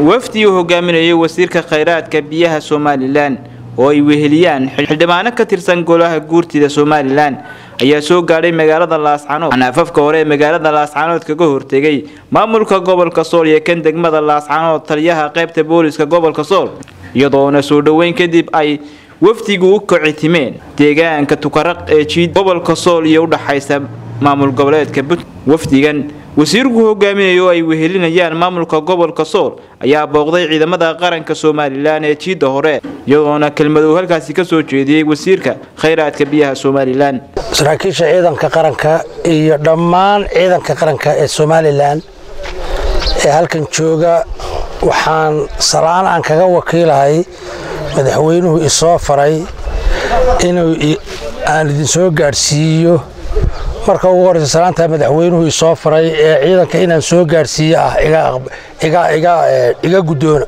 wafdi uu hogaaminayay wasiirka khayraadka biyaha somalilan oo ay weheliyaan xildhibaano ka tirsan golaha guurtida somalilan ayaa soo gaadhay magaalada laascanood waxaana afafka hore ee magaalada laascanood kaga hortegay maamulka gobolka sool iyo kan degmada laascanood taliyaha qaybta booliska gobolka sool iyadoona soo dhoweyn kadib ay wafdigu u kicitimeen deegaanka tukaraq ee jiid gobolka sool iyo udhaxaysa maamul goboleedka puntland wafdigan wasiirku hogaaminayo oo ay wehelinayaan maamulka gobolka sool ayaa booqday ciidamada qaranka somalilan ee jiidda hore iyadoona kelmad uu halkaasi ka soo jeediyey wasiirka khayraadka biyaha somalilan saraakiisha ciidanka qaranka iyo dhammaan ciidanka qaranka ee somalilan ee halkan jooga waxaan salaan aan kaga wakiilahay madaxweynuhu isoo faray inuu aan idinsoo gaadhsiiyo marka ugu horeysa salaantaa madaxweynuhu isoo faray ee ciidanka inaan soo gaadhsiiyo ah iga guddoona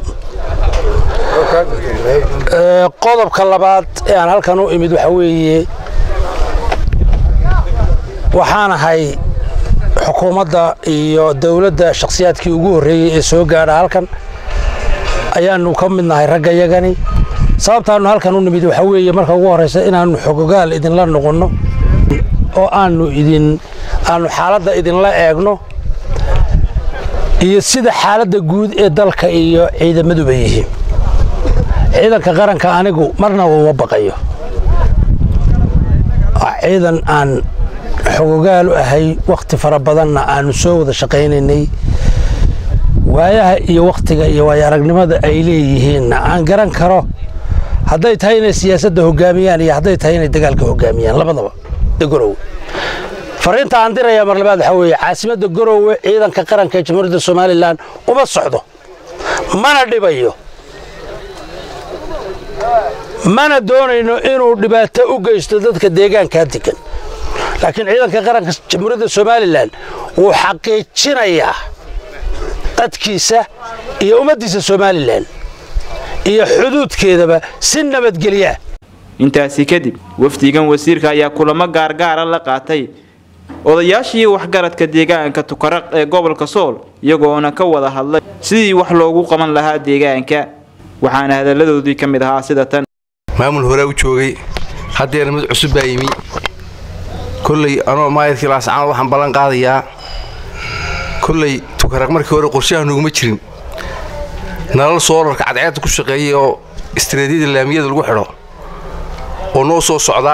qodobka labaad ee aan halkan u imid waxaa weeye waxaan ahay xukuumadda iyo dowladda shakhsiyaadkii ugu horreeyey ee soo gaadha halkan ayaanu ka mid nahay ragga yagani sababtaannu halkan u nimid waxaa weeye marka ugu horraysa inaannu xogogaal idinla noqonno oo aanu idin aanu xaaladda idinla eegno iyo sida xaaladda guud ee dalka iyo ciidamaduba yihiin ciidanka qaranka anigu marna uma baqayo ciidan aan xogogaal u ahay wakhti fara badanna aanu soo wada shaqaynaynay waayaha iyo wakhtiga iyo waayo aragnimada ay leeyihiinna aan garan karo hadday tahay inay siyaasadda hogaamiyaan iyo hadday tahay inay dagaalka hogaamiyaan labadaba gorowe fariinta aan dirayaa mar labaad waxaa weeye caasimadda gorowe ciidanka qaranka ee jamhuuriyadda somalilan uma socdo mana dhibayo mana doonayno inuu dhibaato u geysto dadka deegaankaa degan laakiin ciidanka qaranka jamhuuriyadda somalilan wuu xaqiijinayaa dadkiisa iyo ummaddiisa somalilan iyo xuduudkeedaba si nabadgelyaa intaasi kadib wafdigan wasiirka ayaa kulamo gaargaara la qaatay odayaashii waxgaradka deegaanka tukaraq ee gobolka sool iyagoona ka wada hadlay sidii wax loogu qaban lahaa deegaanka waxaana hadalladoodii ka mid ahaa sida tan maamul horaa u joogay haddeena mid cusub baa yimi kolley anoo maayadkii laascanood waxaan ballan qaadayaa kolley tukaraq markii hore qorshaha nuguma jirin nalal soolarka cadceedda ku shaqeeyay oo istaraatiijiyada laamiyada lagu xidho oo noo soo socda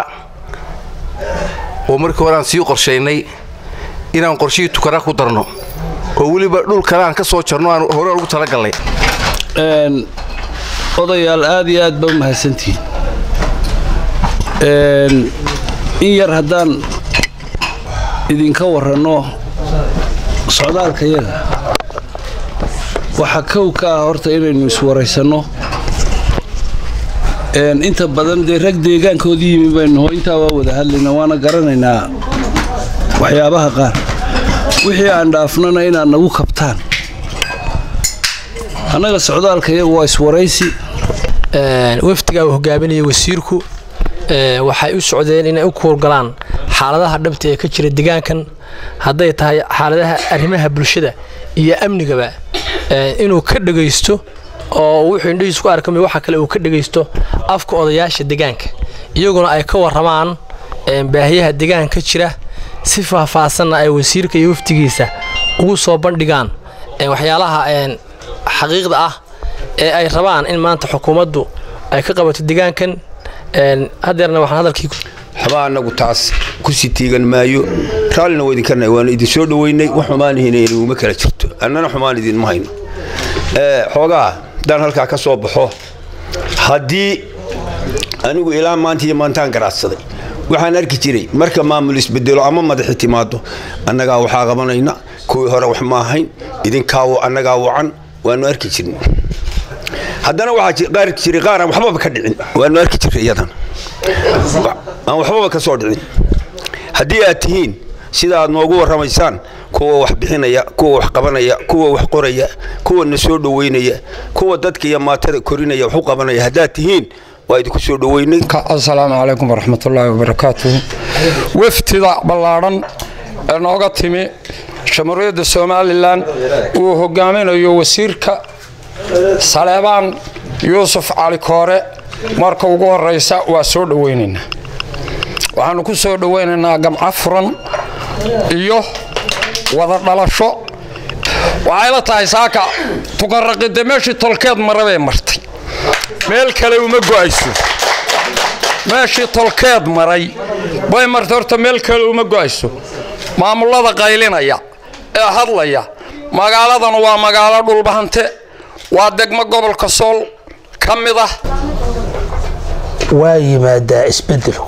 oo markii hore aan sii qorshaynay inaan qorshihii tukara ku darno oo weliba dhul kale aan ka soo jarno aan hore ugu talagallay odayaal aad iyo aad ba u mahadsantihiin in yar haddaan idinka waranno socdaalka yaga waxaa kow ka ah horta inaynu iswaraysanno inta badan dee rag deegaankoodii yimi baynuho intaa waa wada hadlayna waana garanaynaa waxyaabaha qaar wixii aan dhaafnana inaad nagu kabtaan annaga socdaalka iyagu waa iswaraysi wafdiga uu hogaaminayay wasiirku waxay u socdeen inay u kuurgalaan xaaladaha dhabta ee ka jira deegaankan hadday tahay xaaladaha arrimaha bulshada iyo amnigaba inuu ka dhagaysto oo wuxuu indhihiis ku arkamay waxa kale uu ka dhagaysto afka odayaasha deegaanka iyaguna ay ka warramaan baahiyaha deegaanka jira si faahfaahsanna ay wasiirka iyo wafdigiisa ugu soo bandhigaan waxyaalaha xaqiiqda ah ee ay rabaan in maanta xukuumaddu ay ka qabato deegaankan hadeerna waxaan hadalkii waxba annagu taas ku sii tiigan maayo raallina waa idinkarnay waanu idin soo dhoweynay wax xumaanihiina inuguma kala jirto annana xumaan idinma hayno xoogaa haddaan halkaa ka soo baxo haddii anigu ilaa maanta iyo maantaan garaadsaday waxaan arki jiray marka maamul isbedelo ama madaxi timaado annagaa waxaa qabanayna kuwii hore wax ma ahayn idinkaawo annagaa wacan waanu arki jirna haddana waxaa arki jiray qaar aan waxbaba ka dhicin waanu arki jiray iyadana aan waxbaba ka soo dhicin haddii aad tihiin sida aad noogu warramaysaan kuwa wax bixinaya kuwa wax qabanaya kuwa wax qoraya kuwa na soo dhoweynaya kuwa dadka iyo maatada korinaya wax u qabanaya haddaad tihiin waa idinku soo dhoweynay asalaamu calaykum waraxmatullaahi wabarakaatuhu wafdida ballaadhan ee nooga timi jamhuuriyadda somalilan uu hogaaminayo wasiirka saleebaan yuusuf cali koore marka ugu horraysa waa soo dhowaynaynaa waxaannu ku soo dhowaynaynaa gamco furan iyo wada dhalasho waxayla tahay saaka tukanraqide meeshii tolkeed mara bay martay meel kale uma go'ayso meeshii tolkeed maray bay martay horta meel kale uma go'ayso maamullada qaylinaya ee hadlaya magaaladan waa magaalo dhulbahante waa degmo gobolka sool ka mid ah waa yimaadaa isbeddelku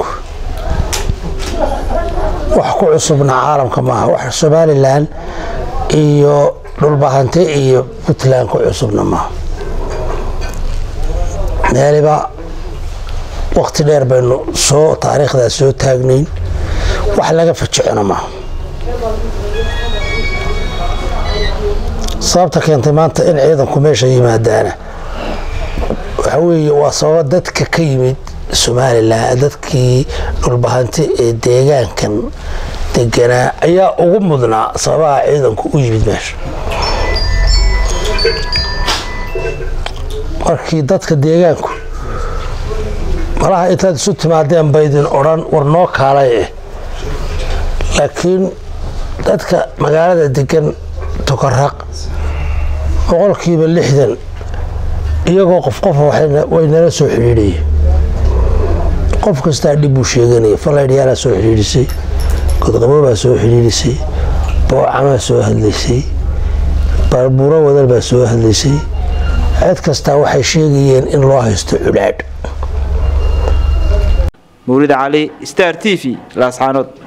wax ku cusubna caalamka maaha wax somalilan iyo dhulbahante iyo puntland ku cusubna maaha meeliba wakhti dheer baynu soo taariikhdaas soo taagnayn wax laga fajicona maaha sababta keentay maanta in ciidanku meesha yimaadaana waxa weeye waa sababa dadka ka yimid somalilan dadkii dhulbahante ee deegaankan deganaa ayaa ugu mudnaa sababaha ciidanku u yimid meesha markii dadka deegaanku malaha intaad isu timaadeen baydin odhan war noo kaalay eh laakiin dadka magaalada degan tukaraq boqolkiiba lixdan iyagoo qof qofa way nala soo xidhiidhayeen qof kastaa dhib buu sheeganaya falaydhyaalaa soo xidhiidhisay godqaboobaa soo xidhiidhisay boocamaa soo hadlaysay baalbuuro wadal baa soo hadlaysay cid kastaa waxay sheegayeen in loo haysto cudhaadh mawlid cali star t v laascaanood